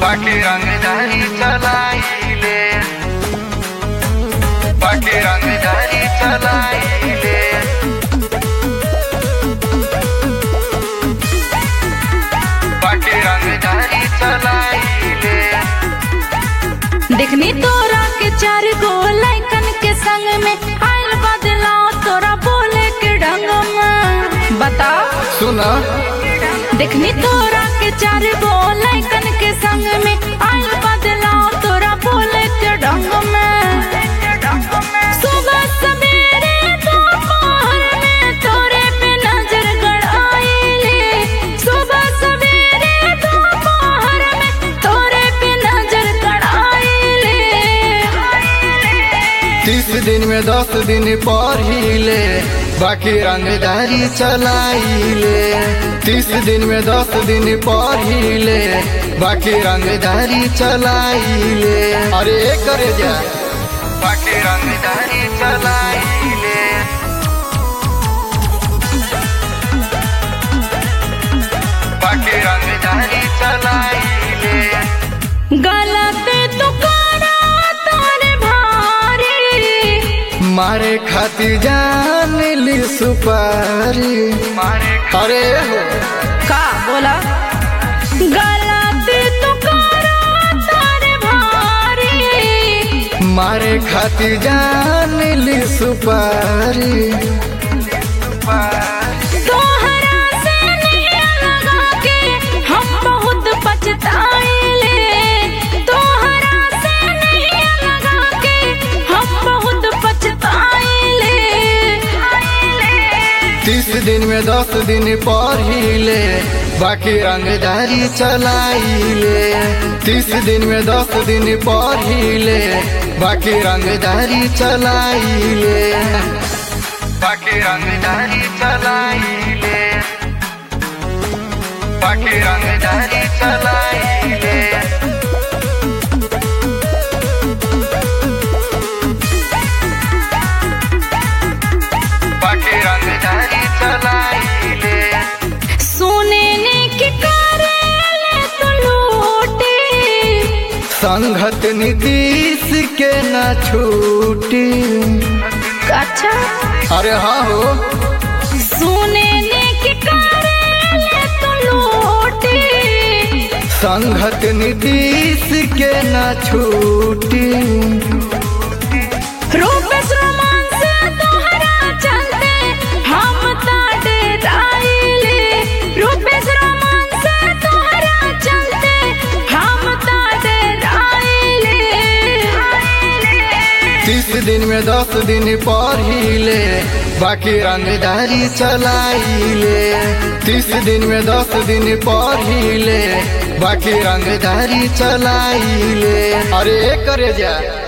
बाकी रंगदारी चलाइले बाकी रंगदारी चलाइले बाकी रंगदारी चलाइले देखनी तोरा के चार गो लैकन के संग में आयल बदलाव तोरा बोले के ढंग में बता सुना देखनी तोरा के चार गो लैकन के संग में आयल बदलाव तोरा बोले के ढंग में सुबह सवेरे दोपहर में तोरे पे नजर गड़ाइले सुबह सवेरे दोपहर में तोरे पे नजर गड़ाइले तीस दिन में दस दिन पढ़िले बाकी रंगदारी चलाइले तीस दिन में दस दिन पढ़िले बाकी रंगदारी चलाइले अरे करे जा बाकी रंगदारी चलाइले बाकी रंगदारी चलाइले गलत तो करा तोरे भारी मारे खातिर जान ली सुपारी मारे अरे हो का बोला गलत तो करा तोरे भारी मारे खातिर जान ली सुपारी तोहरा से नहीं लगा के हम बहुत पछताइले तोहरा से नहीं लगा के हम बहुत पछताइले तीस दिन में दस दिन पढ़िले बाकी रंगदारी चलाइले तीस दिन में दस दिन पढ़िले बाकी रंगदारी चलाइले बाकी रंगदारी चलाइले बाकी रंगदारी चलाइले बाकी रंगदारी चलाइले सोने ने के करेले तो लूटे संघत नीतीश के न छूटी अच्छा अरे हाँ हो सोने ने के करेले तो लूटे संघत नीतीश के न छूटी रूपेश रोमान से तोहरा चलते हम ताटे राइले रूपेश रोमान से तोहरा चलते हम ताटे राइले तीस दिन में दस दिन पढ़िले बाकी रंगदारी चलाइले तीस दिन में दस दिन पढ़िले बाकी रंगदारी चलाइले अरे करे जा